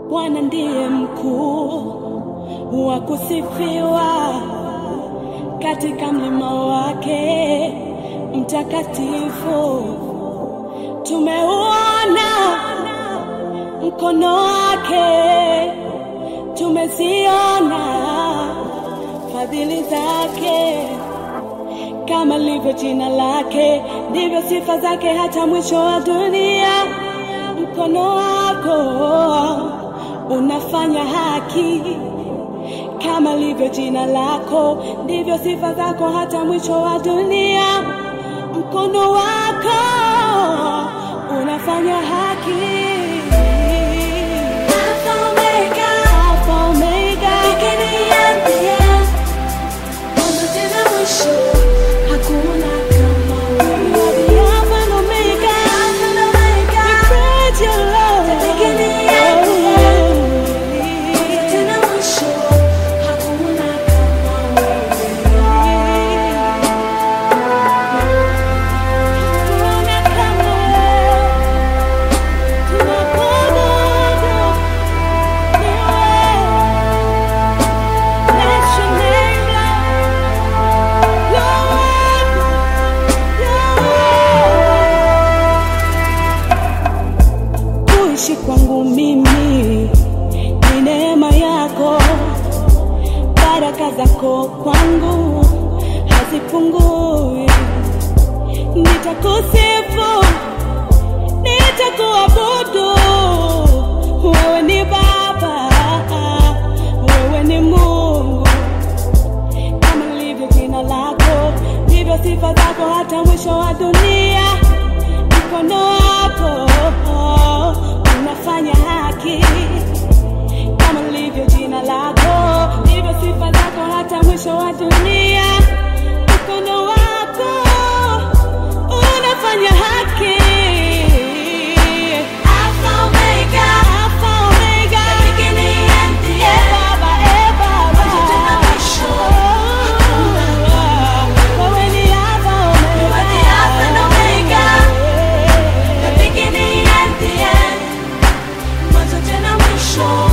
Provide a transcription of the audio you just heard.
Bwana ndiye mkuu wa kusifiwa katika mlima wake mtakatifu. Tumeuona mkono wake, tumeziona fadhili zake. Kama lilivyo jina lake, ndivyo sifa zake hata mwisho wa dunia. Mkono wako unafanya haki, kama lilivyo jina lako, ndivyo sifa zako hata mwisho wa dunia. Mkono wako unafanya haki. Alpha Omega, Alpha Omega, beginning and the end. Mwanzo tena mwisho, hakuna kama wewe. You are the Alpha and Omega, Alpha and Omega. We praise your Lord. The beginning and the end. Mwanzo tena mwisho, hakuna kama wewe. Hakuna kama wewe. Tunakuabudu ni wewe. Bless your name, Lord. Kuishi kwangu mimi ni neema yako, baraka zako kwangu hazipungui. Nitakusifu, nitakuabudu, wewe ni Baba, wewe ni Mungu kama lilivyo jina lako, ndivyo sifa zako hata mwisho wa dunia. Mkono wako unafanya haki, kama lilivyo jina lako, ndivyo sifa zako hata mwisho wa dunia. Mkono wako unafanya haki. Alpha Omega, Alpha Omega, the beginning and the end. Eh, Baba, eh, Baba. Mwanzo tena mwisho. Wewe ni Alpha Omega. You are the Alpha and Omega, the beginning and the end. Mwanzo tena mwisho.